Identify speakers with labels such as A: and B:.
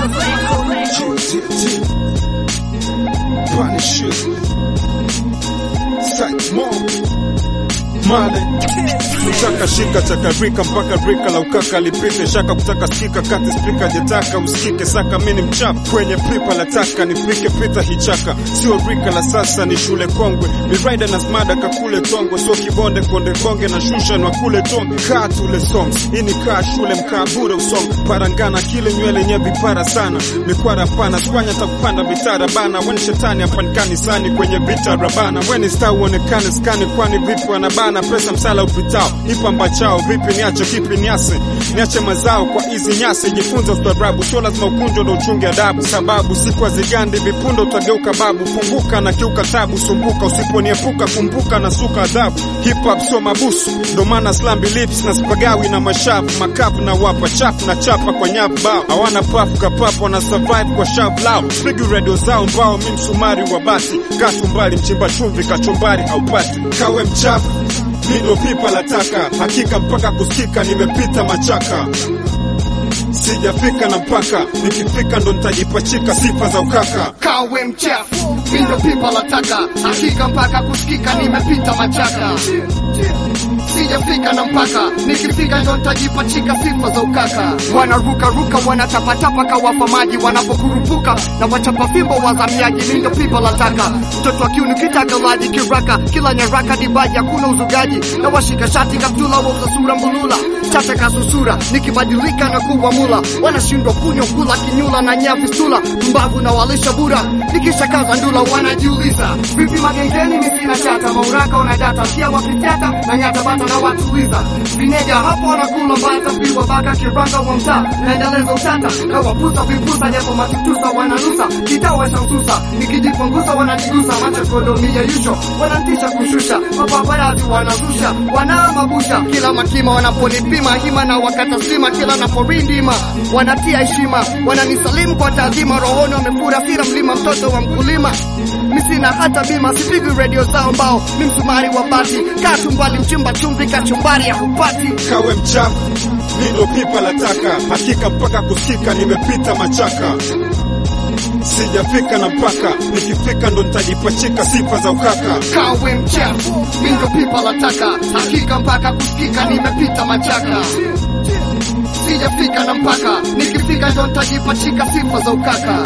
A: Punisher. Sight more. Male Mtaka shika chakarika mpaka rika la ukaka lipite shaka kutaka sikika kati spika jetaka usikike saka mini mchafu kwenye pipa la taka nifike pita hichaka sio rika la sasa ni shule kongwe miraida na smada kakule tongwe sio kibonde konde konge na shusha na kule tonge kaa tule songs hii ni kaa shule mkaa bure usong parangana kile nywele nye vipara sana mikwara pana swanya takupanda vitara bana weni shetani hapanikani sani kwenye vita rabana weni sta uonekane skani kwani vipi wanabana pesa msala upitao ipamba chao vipi niache kipi niase niache mazao kwa hizi nyasi jifunze ustaarabu sio lazima ukunjwa ndo uchunge adabu sababu siku hazigandi vipundo utageuka babu funguka na kiuka tabu sumbuka usiponiepuka kumbuka na suka adhabu hip hop sio mabusu ndo maana slambi lips na spagawi na mashavu makapu na wapa chafu na chapa kwa nyavu bao hawana pafu kapapu wana survive kwa shavu lao pigi redio zao mbao mi msumari wa basi katumbali mchimba chumvi kachumbari haupati kawe mchafu Nindo pipa la taka, hakika mpaka kusikika, nimepita machaka, sijafika na mpaka, nikifika ndo nitajipachika sifa za ukaka.
B: kawe mchafu mindo pipa la taka hakika mpaka kusikika nimepita machaka sijafika na mpaka nikifika ndo nitajipachika sifa za ukaka wanarukaruka wanatapatapa kawapa maji wanapokurupuka na wachapa fimbo wazamiaji mindo pipa la taka mtoto wa kiunu kitagalaji kiraka kila nyaraka dibaji hakuna uzugaji na washika shati kaptula wauza sura mbulula chata kasusura nikibadilika na kuwa mula wanashindwa kunywa kula kinyula na nyavistula mbavu na walisha bura nikishakaza ndula wanajiuliza vipi magengeni misina chata mauraka wanadata pia wakitata na nyata bata na watuliza vineja hapo wanakula bata piwa baka kiranga wa mtaa naendeleza utata na wapusa vipusa japo matutusa wananusa kitawa shamsusa nikijipunguza wananigusa macho kodomia yusho wanantisha kushusha mapaparazi wanazusha wanaamabusha kila makima wanaponipima hima na wakata sima kila naporindima wanatia heshima wananisalimu kwa taadhima rohoni wamefura fira mlima mtoto wa mkulima misina hata bima sipigi redio zao mbao mi msumari wa bati katumbali mchimba chumvi kachumbari ya hupati
A: Kawe mchafu, nindo pipa la taka, hakika mpaka kusikika, nimepita machaka, sijafika na mpaka, nikifika ndo nitajipachika sifa za ukaka.
B: kawe mchafu mindo pipa la taka hakika mpaka kusikika nimepita machaka sijafika na mpaka nikifika ndo nitajipachika sifa za ukaka